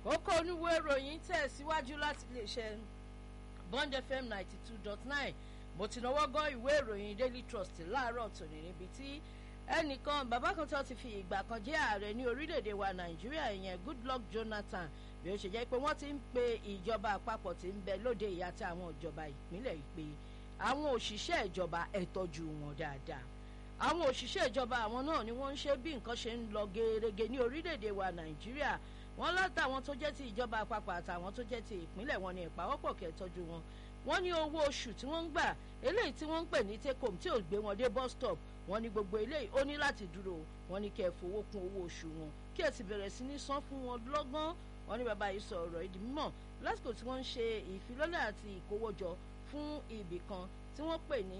kókó oníwèé ìròyìn tẹ̀síwájú láti iléeṣẹ́ bond fm ninety two dot nine mo ti náwó gan ìwé ìròyìn daily trust láàárọ̀ tòní níbi tí ẹnìkan bàbá kan tó ti fi ìgbà kan jẹ́ ààrẹ ní orílẹ̀-èdè wa nàìjíríà ìyẹn goodluck jonathan bí ó ṣe jẹ́ pé wọ́n ti ń pe ìjọba àpapọ̀ tí ń bẹ lóde ìyá tí àwọn ìjọba ìpínlẹ̀ yìí pé àwọn òṣìṣẹ́ ìjọba ẹ̀ tọ́jú wọn dáadáa àwọn òṣìṣẹ́ ìjọba àwọn náà ni wọ́n ń ṣe bí nǹkan ṣe ń lọ gerege ní orílẹ̀-èdè wa nàìjíríà wọ́n látàwọn tó jẹ́ ti ìjọba àpapọ̀ àtàwọn tó jẹ́ ti ìpínlẹ̀ wọn ni ìpawọ́pọ̀ kẹ́ tọ́jú wọn wọ́n ní owó oṣù tí wọ́n ń gbà eléyìí tí wọ́n ń pè ní take home tí ò gbé wọn dé bus stop wọ́n ní gbogbo eléyìí ó ní láti dúró wọ́n ní kẹ́ ẹ fowó kún owó oṣù wọn kí ẹ sì bẹ̀rẹ̀ sí ní san fún wọn lọ́gán wọ́n ní bàbá yìí sọ ọ̀rọ̀ ìdí mímọ̀ lásìkò tí wọ́n ń ṣe ìfilọ́lẹ̀ àti ìkówójọ fún ibì kan tí wọ́n pè ní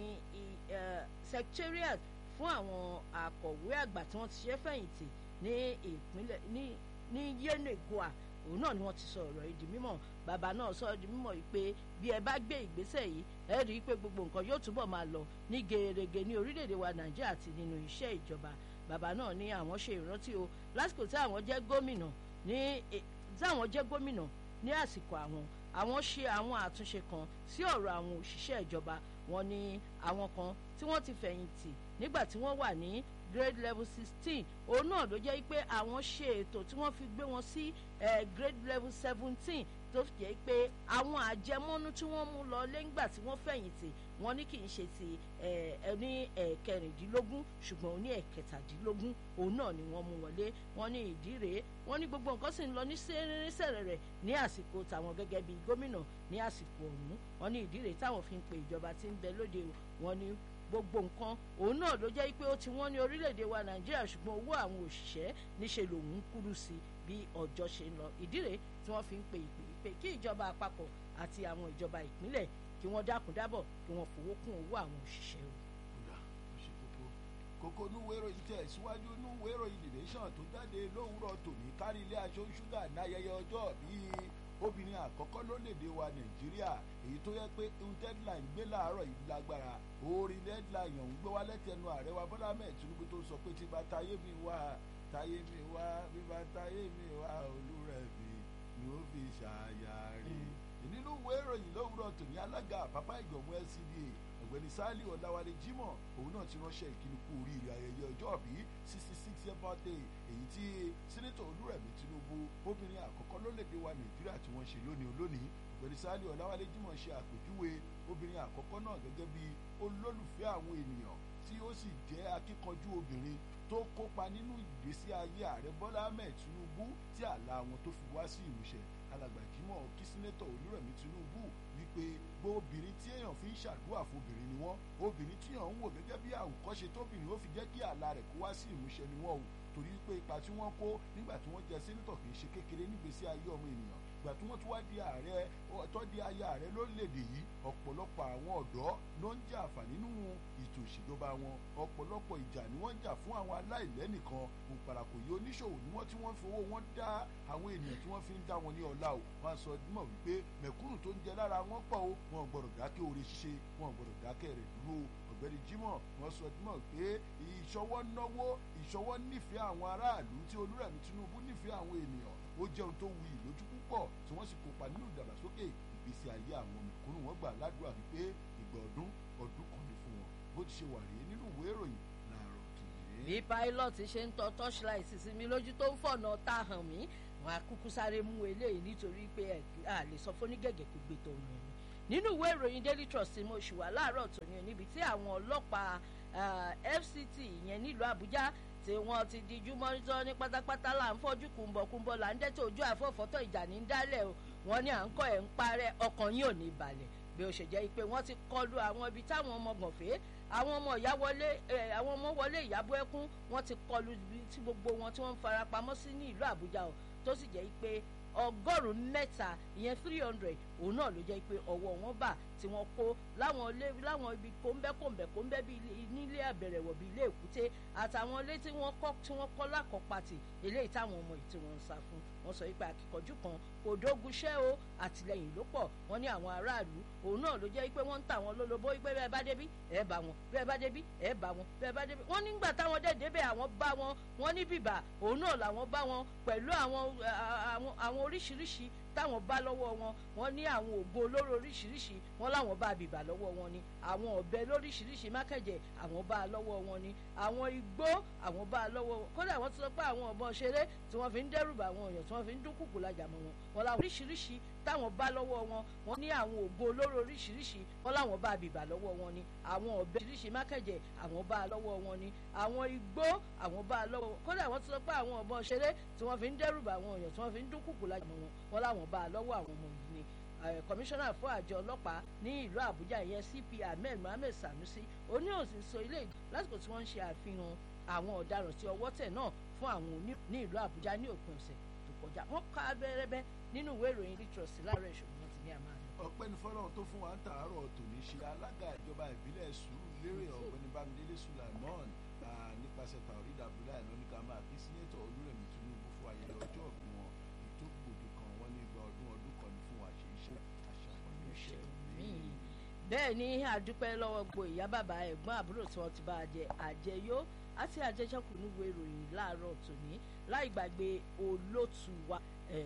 secretariat fún àwọn akọ̀wé àgbà tí wọ́n ti ṣe fẹ̀yìntì ní ìpínlẹ̀ ní ní yenegoa òun náà ni wọ́n ti sọ ọ̀rọ̀ yìí di mímọ̀ bàbá náà sọ di mímọ̀ yìí pé bí ẹ bá gbé ìgbésẹ̀ yìí ẹ rí i pé gbogbo nǹkan yóò túbọ̀ máa lọ ní gerege ní orílẹ̀-èdè wa nàìjíríà àti nínú iṣẹ́ ìjọba bàbá náà ní àwọn ṣe ìrántí o lásìkò tí àwọn jẹ́ gómìnà ní tí àwọn jẹ́ gómìnà ní àsìkò àwọn àwọn ṣe àwọn àtúnṣe kan sí ọ̀rọ̀ àwọn òṣìṣẹ́ ìjọba wọn ní àwọn kan tí wọ́n ti fẹ̀yìntì nígbà tí wọ́n wà ní grade level sixteen òun náà ló jẹ́ pé àwọn ṣe ètò tí wọ́n fi gbé wọn sí grade level seventeen tó fi jẹ́ pé àwọn àjẹmọ́nú tí wọ́n mú lọ lẹ́ngbà tí wọ́n fẹ̀yìntì wọ́n ní kì í ṣe ti ẹni ẹ̀kẹrìndínlógún ṣùgbọ́n ó ní ẹ̀kẹtàdínlógún òun náà ni wọ́n mú wọlé wọ́n ní ìdí rèé wọ́n ní gbogbo nǹkan sì ń lọ ní sẹ́rẹ́rẹ́sẹ̀rẹ̀ rẹ̀ ní àsìkò tàwọn gẹ́gẹ́ bíi gómìnà ní àsìkò ọ̀hún wọ́n ní ìdí rèé táwọn fi ń pe ìjọba tí ń bẹ lóde wọ́n ní gbogbo nǹkan òun náà ló jẹ́ pé ó ti wọ́n ní orílẹ̀-èdè wa nàìjíríà ṣùgbọ́n owó àwọn òṣìṣẹ́ níṣẹ́ lòun ń kúrú sí bí ọjọ́ ṣe ń lọ ìdí rèé tí wọ́n fi ń pe ìpè pé kí ìjọba àpapọ̀ àti àwọn ìjọba ìpínlẹ̀ kí wọ́n dákun dábọ̀ kí wọ́n fowó kún owó àwọn òṣìṣẹ́ o. kódà ó ṣe kókó kókó núwèé ìròyìn tẹ̀ síwájú núwèé ìròyìn the nation tó jáde lówùúrọ̀ tòní kárí ilé aṣọ ṣúgà ní ayẹyẹ ọjọ́ bíi obìnrin àkọ́kọ́ lórílẹ̀‐èdè wa nàìjíríà èyí tó yẹ pé ohun deadline gbé láàárọ̀ yìí lágbára orin deadline ọ̀hún gbé wá lẹ́tẹ̀ẹ̀nu ààrẹ wa bọ́lá mẹ́ẹ̀ tinubu tó sọ pé tí bá táyé mi wá táyé mi wá bí bá táyé mi wá olúrẹ̀ mi ni ó fi ṣàyà rè nínú ìwé ìròyìn lówùúrọ̀ tòní alága àpapá ìgbọ̀mú LCDA ọ̀gbẹ́ni sali ọ̀làwálé jimoh òun náà ti ránṣẹ́ ìkíni kú oríire ayẹyẹ ọjọ́ bí sixty six year birthday èyí tí sẹ́nẹ́tọ̀ olúrẹ̀mí tinubu obìnrin àkọ́kọ́ lólèdè wa nàìjíríà tí wọ́n ṣe lónìí olónìí ọ̀gbẹ́ni sali ọ̀làwálé jimoh ṣe àpèjúwe obìnrin àkọ́kọ́ náà gẹ́gẹ́ bí olólùfẹ́ àwọn ènìyàn tí ó sì jẹ́ akíkanjú obìnrin tó kópa nínú ìgbésí ayé ààrẹ bọ́lá ahmed tinubu tí àlá wọn tó fi wá sí ìmúṣẹ alàgbà jimoh kí sẹ́nẹ́tọ̀ olúrẹ̀mí tinubu wípé gbogbo obìnrin tí èèyàn fi ń ṣàdúrà fóbìnrin ni wọ́n obìnrin tí èèyàn ń wò gẹ́gẹ́ bí àwòkọ́ṣe tóbìnrin ó fi jẹ́ kí àlá rẹ̀ kó wá sí ìmúṣẹ ni wọ́n o torí pé ipa tí wọ́n kó nígbà tí wọ́n jẹ sẹ́nẹ́tọ̀ kì í ṣe kékeré nígbésí ayé ọmọ ènìyàn ìgbà tí wọ́n tún wá di ààrẹ tó di ayé ààrẹ lórílẹ̀‐èdè yìí ọ̀pọ̀lọpọ̀ àwọn ọ̀dọ́ ló ń jà àǹfààní nínú ètò ìṣèjọba wọn ọ̀pọ̀lọpọ̀ ìjà ni wọ́n ń jà fún àwọn aláìlẹ́nìkan òpàràkò yìí oníṣòwò ni wọ́n tí wọ́n fi owó wọn dá àwọn ènìyàn tí wọ́n fi ń dá wọn ní ọlá o wọ́n sọ mọ̀ wípé mẹ̀kúnnù tó ń jẹ lára wọn pọ̀ o wọn gbọ́dọ̀ dákẹ́ oore ṣíṣe wọn gbọ́dọ̀ dákẹ́ rẹ̀ dúró ọ̀gbẹ́ni jimoh wọ́n sọ mọ̀ pé ìṣọwọ́ náwó ìṣọwọ́ nífẹ̀ẹ́ àwọn aráàlú tí olúrẹ̀mí tinubu nífẹ̀ẹ́ àwọn ènìyàn ó jẹ́ ohun tó wuyì lójú púpọ̀ tí wọ́n sì kópa nínú ìdàgbàsókè ìgbésí ayé àwọn mẹ̀kúnnù wọn gbà ládùúrà wípé ìgbà ọdún ọdún kan ní fún wọn bó ti ṣe wà rèé nínú ìwé ìròyìn láàárọ̀ tòní. bí pilot ṣe ń tọ torchlight sí mi lójú tó ń fọ̀nà tá hàn mí wọn á kúkú sáré mú eléyìí nítorí pé a lè sọ fún onígẹ̀gẹ̀ kó gbé tó rìn mí nínú ìwé ìròyìn daily trust mo ṣì wà láàárọ̀ tòní níbi tí àwọn ọlọ́pàá fct ìyẹn nílùú àbújá tí wọ́n ti dijú mọ́nítọ́ ní pátápátá là ń fọ́jú kùnbọ̀kùnbọ̀ là ń dẹ́tẹ̀ ojú àfọ̀fọ́tọ̀ ìjà ní dálẹ̀ o wọ́n ní à ń kọ́ ẹ̀ ń parẹ́ ọkàn yín ò ní balẹ̀ bí ó ṣe jẹ́ pé wọ́n ti kọlu àwọn ibi táwọn ọmọ gànfẹ́ àwọn ọmọ ìyá wọlé àwọn ọmọ wọlé ìyàbọ̀ ẹkún wọ́n ti kọlu ibi tí gbogbo wọn tí wọ́n ń farapamọ́ sí ní ìlú àbújá o tó sì jẹ́ pé ọgọ́rùn-ún mẹ́ta ìyẹn three hundred òun náà ló jẹ́ pé ọwọ́ wọn bà tí wọ́n kó láwọn ilé láwọn ibi kóńbẹ́ kóńbẹ́ kóńbẹ́ bíi nílé àbẹ̀rẹ̀wọ̀ bíi ilé èkúté àtàwọn ilé tí wọ́n kọ́ tí wọ́n kọ́ lákọ̀pàtì eléyìí táwọn ọmọ yìí tí wọ́n ń sá fún wọ́n sọ wípé akíkanjú kan kò dógunṣẹ́ o àtìlẹyìn ló pọ̀ wọ́n ní àwọn aráàlú òun náà ló jẹ́ pé wọ́n ń tà wọ́n lólobó wípé bẹ́ẹ̀ bá débí ẹ̀ bá wọn bẹ́ẹ̀ bá débí ẹ̀ bá wọn bẹ́ẹ̀ bá débí wọ́n nígbà táwọn dẹ̀ débẹ̀ àwọn bá wọn wọ́n ní bìbà òun náà làwọn bá wọn pẹ̀lú àwọn àwọn oríṣiríṣi táwọn bá lọ́wọ́ wọn wọ́n ní àwọn ògbó olóró oríṣiríṣi wọ́n láwọn bá bìbà lọ́wọ́ wọn ni àwọn ọ̀bẹ lóríṣiríṣi mákẹ́jẹ̀ àwọn bá lọ́wọ́ wọn ni àwọn igbó àwọn bá lọ́wọ́ wọn kódà wọ́n ti sọ pé àwọn ọ̀bọ̀n ṣeré tí wọ́n fi ń dẹ́rùbà àwọn èèyàn tí wọ́n fi ń dúnkùkù lajà mọ́ wọn wọn láwọn oríṣiríṣi táwọn bá lọ́wọ́ wọn wọ́n ní àwọn ògbó olóró oríṣiríṣi wọ́n láwọn bá bìbà lọ́wọ́ wọn ni àwọn ọ̀bẹ oríṣiríṣi mákẹ́jẹ̀ àwọn bá lọ́wọ́ wọn ni àwọn igbó àwọn bá lọ́wọ́ wọn kódà wọ́n ti sọ pé àwọn ọ̀bọ̀n ṣeré tí wọ́n fi ń dẹ́rùbà àwọn èèyàn tí wọ́n fi ń dúnkùkù lajà mọ́ wọn wọn láwọn bá lọ́wọ́ àwọn ọmọ yìí ni kọmíṣánná fún àjọ ọlọ́pàá ní ìlú àbújá ìyẹn cp ahmed mohammed sanusi oníhòsì sọ ilé lásìkò tí wọ́n ń ṣe àfihàn àwọn ọ̀daràn tí ọwọ́ tẹ̀ náà fún àwọn òní ní ìlú àbújá ní òpin ọ̀sẹ̀ tó kọjá wọ́n ká abẹ́rẹ́bẹ́ nínú ìwé ìròyìn litrọ̀sì láàárọ̀ ìṣòwò wọn ti ní àmà rẹ̀. ọ̀pẹ́ni fọlọ́run tó fún wa ń tàárọ̀ tòní ṣe alága ìjọba ìbílẹ̀ sùúrù lérè ọ̀gbẹ́ni bámidélé sulaimon nípasẹ̀ taorid abdullahi lóníkà máa bí sínétọ̀ olúrẹ̀mí tinubu fún ayẹyẹ ọjọ́ ọ̀gbìn wọn ètò gbòde kan wọ́n ní gba ọdún ọdún kan ní fún wa ṣe iṣẹ́ àṣàkọọ́lẹ̀ iṣẹ́ míì bẹ́ẹ̀ ni àdúpẹ́ lọ́wọ́ gbo ìyá bàbá ẹ̀gbọ́n àbúrò tí wọ́n ti bá a jẹ àjẹyó àti àjẹsẹ́kù níwò ìròyìn láàárọ̀ tòní láì gbàgbé olótù wa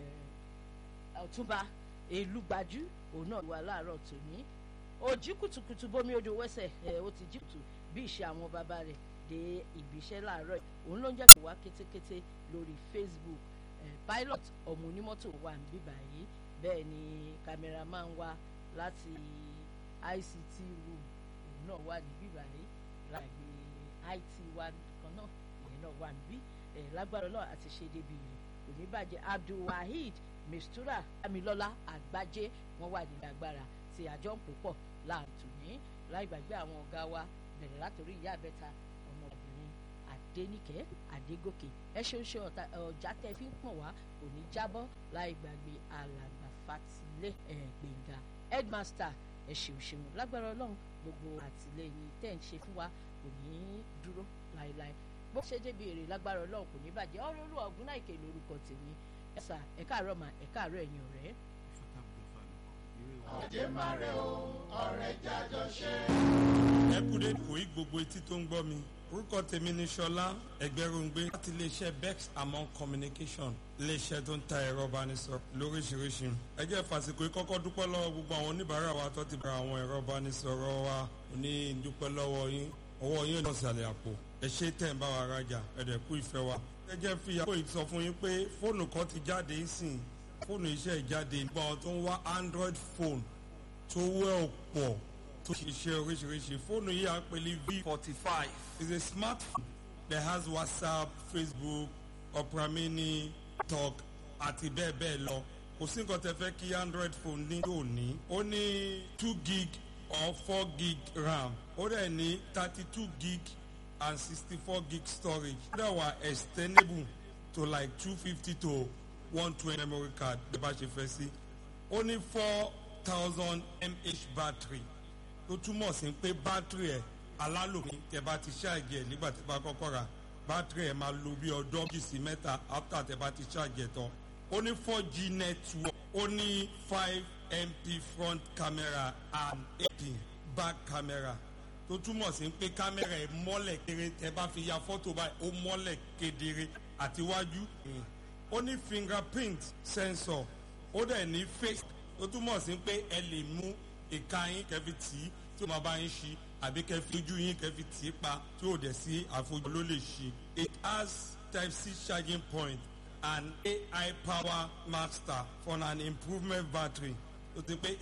ọ̀túnba èlùgbàjú òun náà wà láàárọ̀ tòní òjì kùtùkùtù bómi odò wẹ́sẹ̀ ẹ̀ ó ti jí kùtù bí ìṣe àwọn bàbá rẹ̀ dé ibiṣẹ́ láàárọ̀ òun ló ń jẹ́ kí wá kétékété lórí Facebook pilot ọmọ onímọ́tò wà ń bíbà yìí bẹ́ẹ̀ ni cameraman wá láti ICT room òun náà wà ní bíbà yìí láàgbé IT wa kan náà ìyẹn náà wà níbí lágbára náà àti ṣe débi rẹ̀ kò ní bàjẹ́ Abdulwaheed Mistura Amilọ́lá Àgbájé wọ́n wà nílẹ̀ agbára tí àjọ ń pò pọ̀ láàtò ní láì gbàgbé àwọn ọ̀gá wa bẹ̀rẹ̀ látòrí ìyá àbẹ́ta ọmọbìnrin Adéníkẹ́ Adégòkè ẹ ṣeun ṣe ọjà tẹ fi ń pọ̀n wá kò ní jábọ́ láì gbàgbé alàgbà Fatilé Gbẹ̀ngà headmaster ẹ ṣeun ṣeun lágbára Ọlọ́run gbogbo àtìlẹ́yìn tẹ́ ń ṣe fún wa kò ní dúró láéláé bó ṣe débi èrè lágbára Ọlọ́run kò ní bàjẹ́ ọ̀rọ̀ olú ọ̀gùn náà ìkè lórúkọ tèmi ẹ̀sà ẹ̀ka àárọ̀ mà ẹ̀ka àárọ̀ ẹ̀yìn ọ̀rẹ́. ọ̀jẹ̀ máa rẹ̀ o ọ̀rẹ́ jájọ ṣe. ẹ kú dé kò í gbogbo etí tó ń gbọ́ mi orúkọ tèmi ni Ṣọlá Ẹgbẹrúngbé láti iléeṣẹ́ Bex Among Communication iléeṣẹ́ tó ń ta ẹ̀rọ ìbánisọ̀rọ̀ lóríṣiríṣi ẹ jẹ́ fàsìkò yìí kọ́kọ́ dúpẹ́ lọ́wọ́ gbogbo àwọn oníbàárà wa tó ti bá àwọn ẹ̀rọ ìbánisọ̀rọ̀ wa ní dúpẹ́ lọ́wọ́ yín ọwọ́ yín lọ sàlẹ̀ àpò ẹ ṣe tẹ̀ ń bá wa rajà ẹ̀dẹ̀ kú ìfẹ́ wa. ẹ jẹ́ fi àpò yìí sọ fún yín pé fóònù kan ti jáde sìn fóònù iṣẹ́ ìjáde nípa àwọn tó ń wá Android phone tó wẹ́ ọ̀pọ̀ tó ṣiṣẹ́ oríṣiríṣi fóònù yìí à ń pè ní V forty five is a smartphone that has WhatsApp Facebook Opera Mini Talk àti bẹ́ẹ̀ bẹ́ẹ̀ lọ kò sí nǹkan tẹ́ fẹ́ kí Android phone ní yóò ní ó ní two gig or four gig RAM ó dẹ̀ ní thirty two gig and sixty four gig storage ó dẹ̀ wà extendable to like two fifty to one twenty memory card bí a bá ṣe fẹ́ sí ó ní four thousand mAh battery tó túmọ̀ sí pé battery ẹ̀ alálòpín tẹ́ bá ti ṣáàjì ẹ̀ nígbà tí bá kọ́kọ́ rà battery ẹ̀ máa lo bí ọdún méjì sí mẹ́ta after tẹ́ bá ti ṣáàjì ẹ̀ tán ó ní four g network ó ní five mp front camera and eight back camera tó túmọ̀ sí pé kámẹ́rà ẹ̀ mọ́lẹ̀ kéré tẹ́ bá fi ya fọ́tò báyìí ó mọ́lẹ̀ kedere àtiwájú ó ní fingerprint sensor ó dẹ̀ ní face tó túmọ̀ sí pé ẹ lè mú ìka yín kẹfì tì í tí ó máa bá yín ṣí àbí kẹfì ojú yín kẹfì tì í pa tí ó dẹ̀ sí àfojú ló lè ṣí. it has type c charging point and AI power master for an improvement battery tó ti pé